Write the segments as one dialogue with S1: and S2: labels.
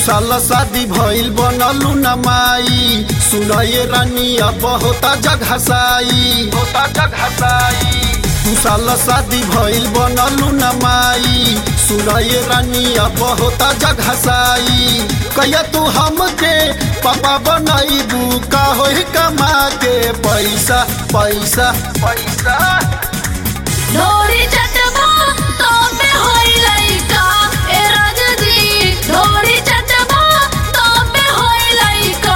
S1: साल शादी भइल बनलू न माई सुनये रानिया बहुता जगहसाई होता जगहसाई दू साल शादी भइल बनलू न माई सुनये रानिया बहुता जगहसाई कहिया तू हमके पापा बनैबू का होई कमा के पैसा पैसा पैसा
S2: ढोरी चटबा तोपे होई लइका ए राजजी ढोरी चटबा तोपे होई लइका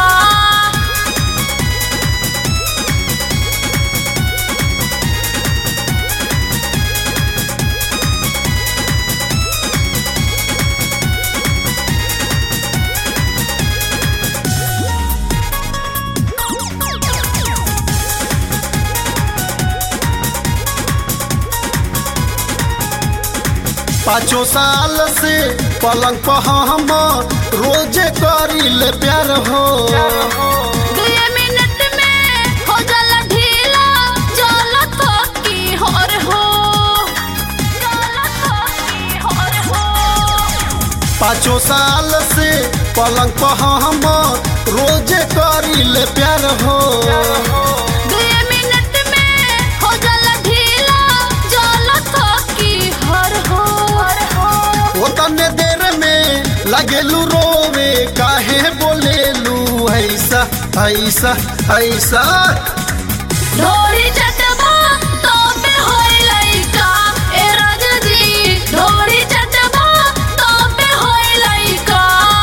S1: पाँचों साल से पलंग पर हम रोजे करीले प्यार हो
S2: दुए मिनट में हो जाला ढीला जाला थकी होर हो जाला थकी होर हो
S1: पाँचों साल से पलंग पर हम रोजे करीले प्यार हो
S2: दुए मिनट में हो जाला ढीला जाला थकी होर हो
S1: वो तने देर में लगेलू रोवे काहे बोलेलू ऐसा ऐसा ऐसा
S2: ढोरी चटबा तोपे होई लइका ए राजजी ढोरी चटबा तोपे होई लइका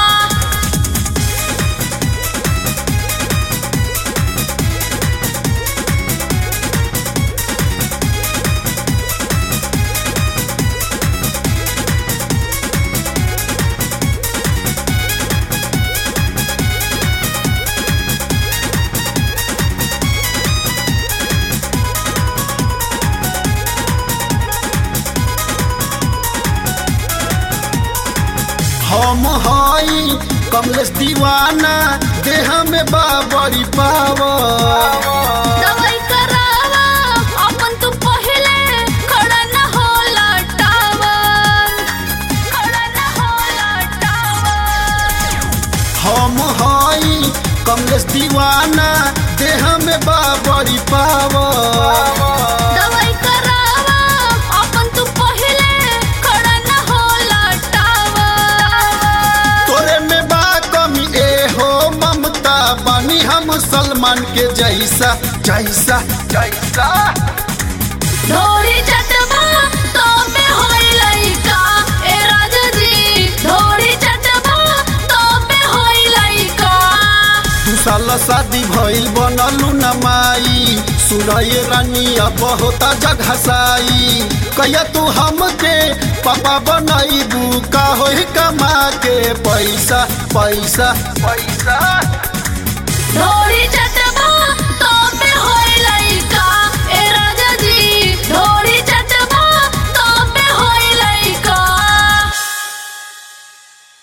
S1: हम हई कमलेश दीवाना देह में बाबरी पावा
S2: दवाई करावा अपन तू पहिले खड़ा न होला टावर खड़ा न होला टावर
S1: हम हई कमलेश दीवाना देह में बाबरी पावा
S2: दवाई करावा अपन तू पहिले खड़ा न होला टावर
S1: तोरे में बा कमी ए हो ममता बानी हम सलमान के जैसा जैसा जैसा
S2: ढोरी चटबा तोपे होई लइका ए राजजी ढोरी चटबा तोपे होई लइका
S1: दू साल शादी भइल बनलू न माई सुनये रानिया बहुता जगहसाई कहिया तू हमके पापा बनैबू का होई कमा के पैसा पैसा पैसा
S2: ढोरी चट